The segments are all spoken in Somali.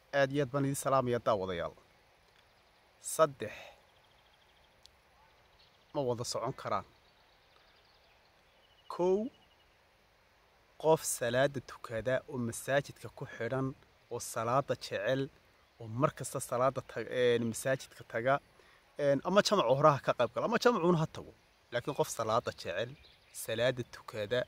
aad iyo aad baan idin salaamaya daawadayaal saddex ma wada socon karaan kow qof salaada tukada oo masaajidka ku xidhan oo salaada jecel oo mar kasta salaada masaajidka taga ama jamacu horaha ka qayb gala ama jamacuuna ha tago laakiin qof salaada jecel salaada tukada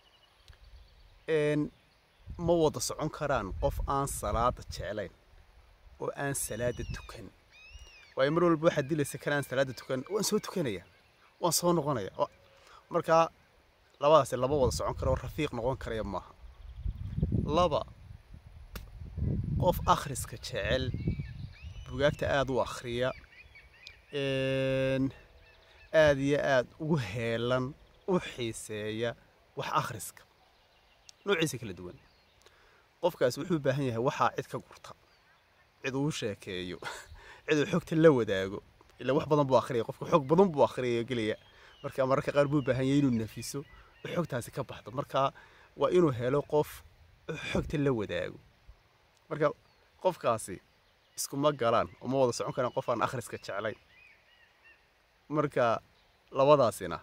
ma wada socon karaan qof aan salaada jeclayn oo aan salaada tukan waayo mar walba waxaad dilaysa kan aan salaada tukan waan soo tukanaya waan soo noqonaya markaa labadaasi laba wada socon kara oo rafiiq noqon karaya maaha laba qof akhriska jecel bugaagta aada u akhriya aada iyo aada ugu heelan u xiiseeya wax akhriska noociisa kala duwan qofkaas wuxuu u baahan yahay waxaa cid ka gurta cid uu sheekeeyo cid uu xogta la wadaago ilaa wax badan buu akhriyaya qofka xog badan buu akhriyaya gelaya marka mararka qaar buu baahan yahay inuu nafiso oo xogtaasi ka baxdo marka waa inuu helo qof xogta la wadaago marka qofkaasi iskuma galaan oo ma wada socon karaan qof aan akhriska jeclayn marka labadaasina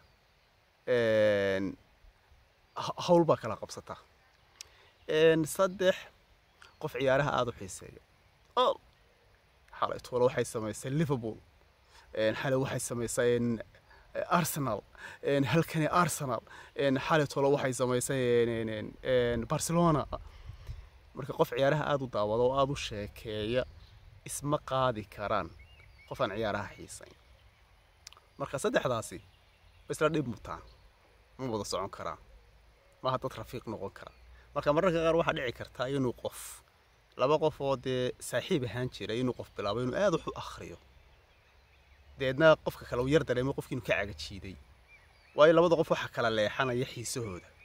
hawl baa kala qabsata saddex qof ciyaaraha aada u xiiseeya xalay tuulo waxay samaysay liverpool xalay waxay samaysay arsenal halkani arsenal xalay tuulo waxay samaysay barcelona marka qof ciyaaraha aada u daawado oo aada u sheekeeya isma qaadi karaan qof aan ciyaaraha xiisayn marka saddexdaasi way isla dhib mutaan ma wada socon karaan maaha dad rafiiq noqon kara marka mararka qaar waxaa dhici kartaa inuu qof laba qof oo dee saaxiib ahaan jira inuu qof bilaabo inuu aada wax u akhriyo deedna qofka kale uu yar dareemo qofki inuu ka cagajiiday waayo labada qof waxaa kala leexanaya xiisahooda